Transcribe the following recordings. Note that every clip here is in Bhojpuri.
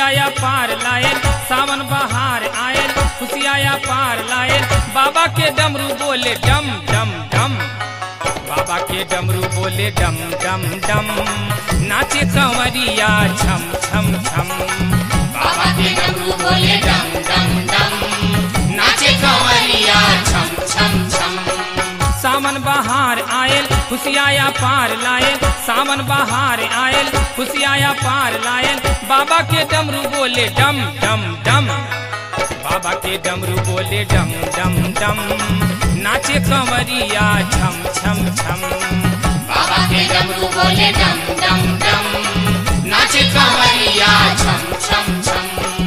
खुशियाया पार लायल सावन बहार आयल खुशियाया पार लायल बाबा के डमरू बोले डम डम डम बाबा के डमरू बोले डम डम डम नाचे कंवरिया छम छम छम बाबा के डमरू बोले डम डम डम नाचे कंवरिया छम छम छम सावन बहार आयल खुशियाया पार लायल सावन बहार आयल खुशियाया पार लायल बाबा के डमरू बोले डम डम डम बाबा के डमरू बोले डम डम डम नाचे कंवरिया छम छम छम बाबा के डमरू बोले डम डम डम नाचे कंवरिया छम छम छम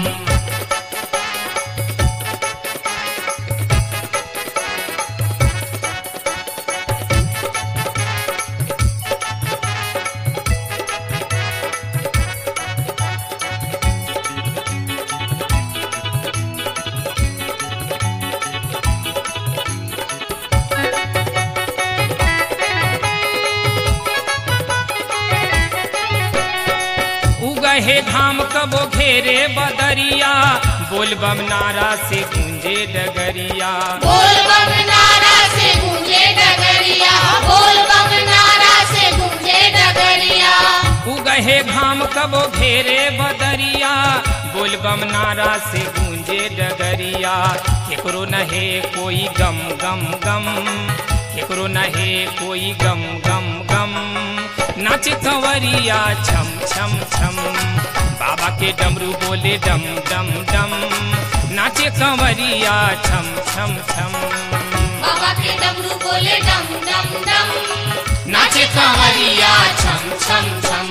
उगहे धाम कबो घेरे बदरिया बोल बम नारा से गूंजे डगरिया बोल बम नारा से गूंजे डगरिया बोल बम नारा से गूंजे डगरिया उगहे घाम कबो घेरे बदरिया बोल बम नारा से गूंजे डगरिया केकरो नहे कोई गम गम गम केकरो नहे कोई गम गम गम नाच कंवरिया छम छम छम बाबा के डमरू बोले डम डम डम नाचे कंवरिया छम छम छम बाबा के डमरू बोले डम डम डम नाचे कंवरिया छम छम छम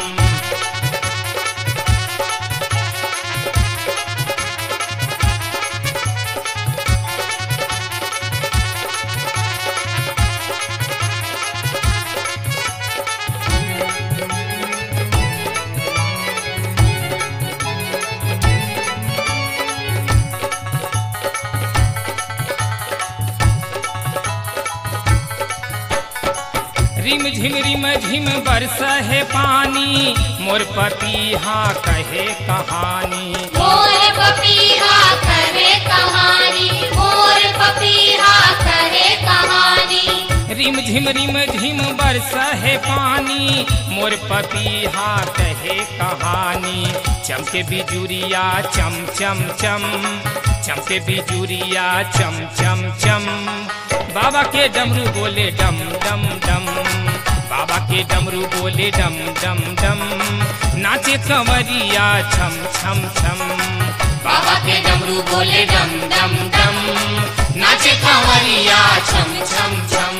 रिम झिम रिम झिम बरस है पानी मोर पपीहा कहे कहानी मोर पपीहा करे कहानी मोर पपीहा करे कहानी रिम झिम रिम झिम बरस है पानी मोर पपीहा कहे कहानी चमके बिजुरिया चम चम चम चमके बिजुरिया चम चम चम बाबा के डमरू बोले डम डम डम बाबा के डमरू बोले डम डम डम नाचे कंवरिया छम छम छम बाबा के डमरू बोले डम डम डम नाचे कंवरिया छम छम छम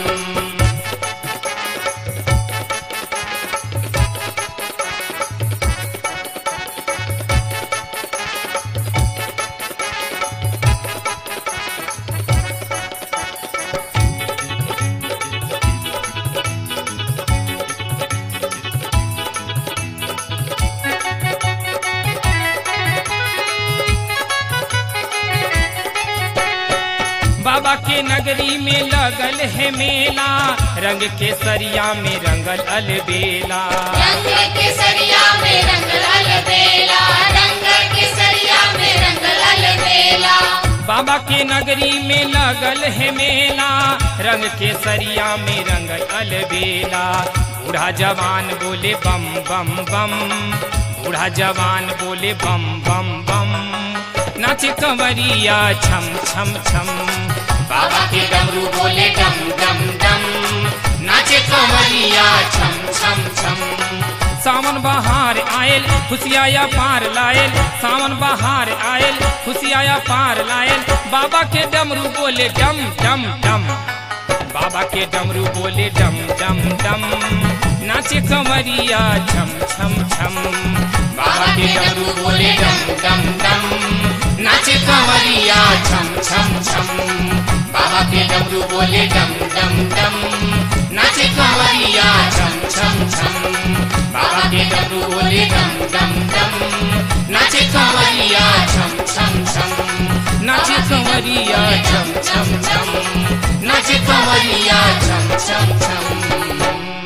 बाबा के नगरी में लगल है मेला रंग के सरिया में रंगल अलबेला रंग केसरिया में रंग लाल बेला रंग केसरिया में रंग लाल बेला बाबा के नगरी में लगल है मेला रंग के सरिया में रंगल अलबेला बूढ़ा जवान बोले बम बम बम बूढ़ा जवान बोले बम बम बम नाचे कंवरिया छम छम छम बाबा के डमरू बोले डम डम डम नाचे कंवरिया छम छम छम सावन बहार आयल खुशियाया पार लायल सावन बहार आयल खुशियाया पार लायल बाबा के डमरू बोले डम डम डम बाबा के डमरू बोले डम डम डम नाचे कंवरिया छम छम छम बाबा के डमरू बोले डम डम डम नाचे कंवरिया छम छम छम बाबा के डमरू बोले डम डम डम नाचे कंवरिया छम छम छम बाबा के डमरू बोले डम डम डम नाचे कंवरिया छम छम छम नाचे कंवरिया छम छम छम नाचे कंवरिया छम छम छम